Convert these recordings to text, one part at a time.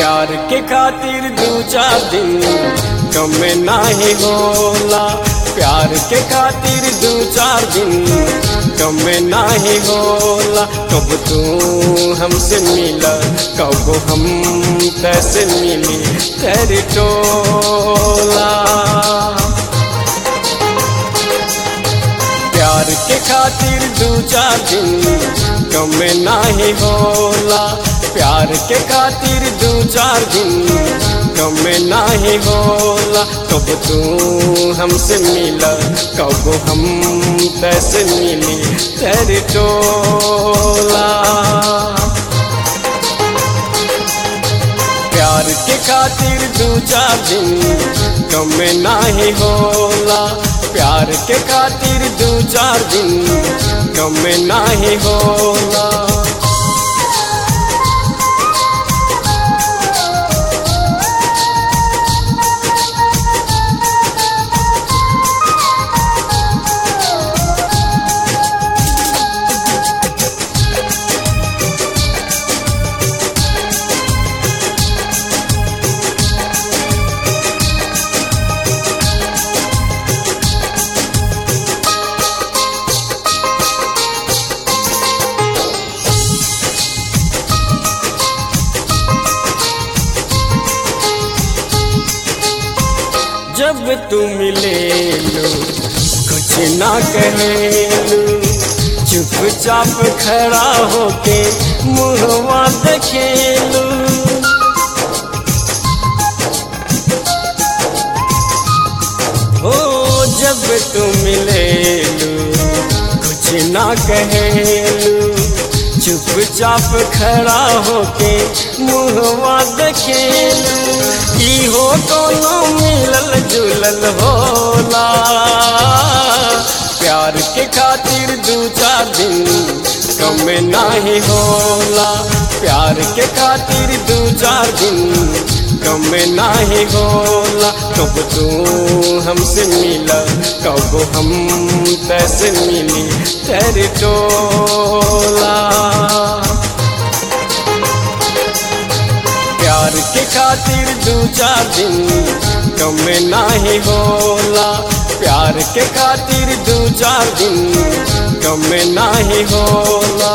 प्यार के खातिर दू चार दिन कम नाही होला प्यार के खातिर दू चार दिन कम नाही होला कब तू हमसे मिला कब हम कैसे मिली तेरी टोला प्यार के खातिर दू चार दिन कम नाही होला प्यार के खातिर दू चार दिन कम नाही होला कब तू हमसे मिला कब हम कैसे मिली तेरी टोला प्यार के खातिर दू चार दिन कम नाही होला प्यार के खातिर दू चार दिन कम नाही होला जब तू मिले लो कुछ ना कहे चुपचाप खड़ा होके मुहवा देखे लो ओ जब तू मिले लो कुछ ना कहे चुपचाप खड़ा होके मुहवा देखे की हो दोनों मिलल जुलल होला प्यार के खातिर दू चार दिन कम नाही होला प्यार के खातिर दू चार दिन कम नाही होला कब तू हमसे मिला कब हम कैसे मिली तेरी टोला प्यार के खातिर दू चार दिन कम नाही होला प्यार के खातिर दू चार दिन कम नाही होला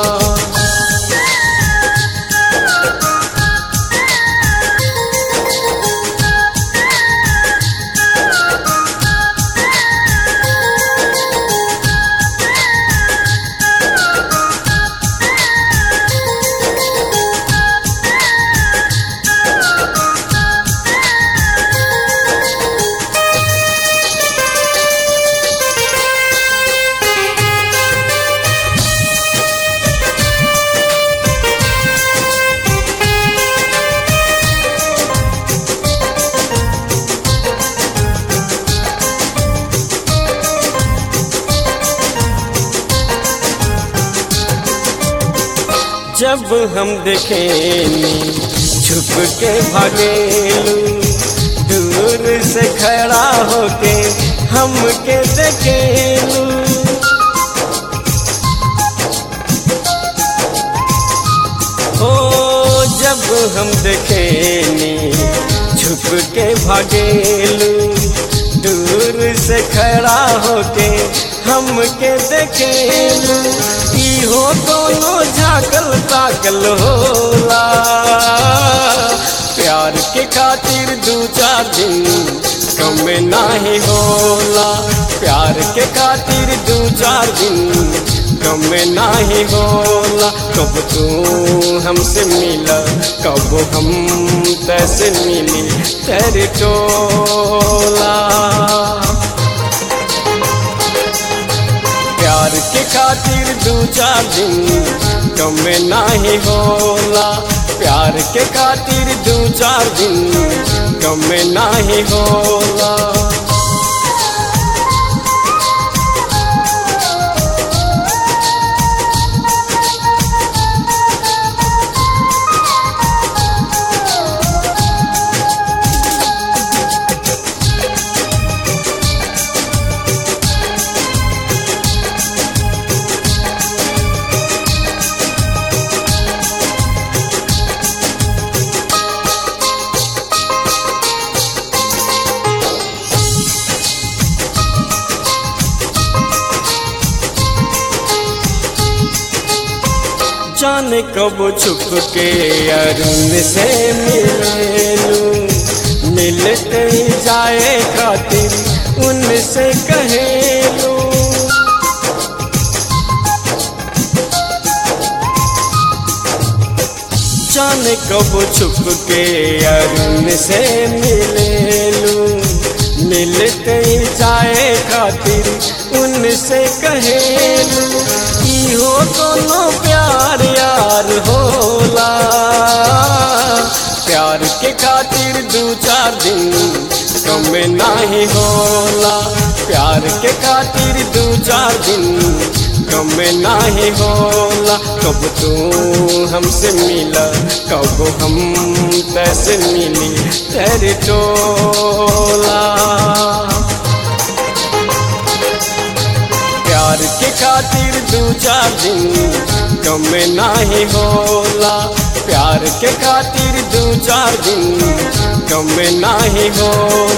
जब हम देखेनी छुप के भागेलू दूर से खड़ा होके हमके देखेलू ओ जब हम देखेनी छुप के भागेलू दूर से खड़ा होके हमके देखेलू हो दोनों झाकल ताकल होला प्यार के खातिर दू चार दिन कम नाही होला प्यार के खातिर दू चार दिन कम नाही होला कब तू हमसे मिला कब हम कैसे मिली तेरी टोला प्यार के खातिर दू चार दिन कम नाही होला प्यार के खातिर दू चार दिन कम नाही होला जाने कब छुप के अरुण से मिलेलू मिलते ही जाए खातिर उनसे कहेलू जाने कब छुप के अरुण से मिलेलू मिलते ही जाए खातिर उनसे कहेलू इहो कोनो प्यार यार होला प्यार के खातिर दू चार दिन कम नाही होला प्यार के खातिर दू चार दिन कम नाही होला कब तू हमसे मिला कब हम तैसे मिली तेरे टोला प्यार के खातिर दू चार दिन कम नाही होला प्यार के खातिर दू चार दिन कम नाही होला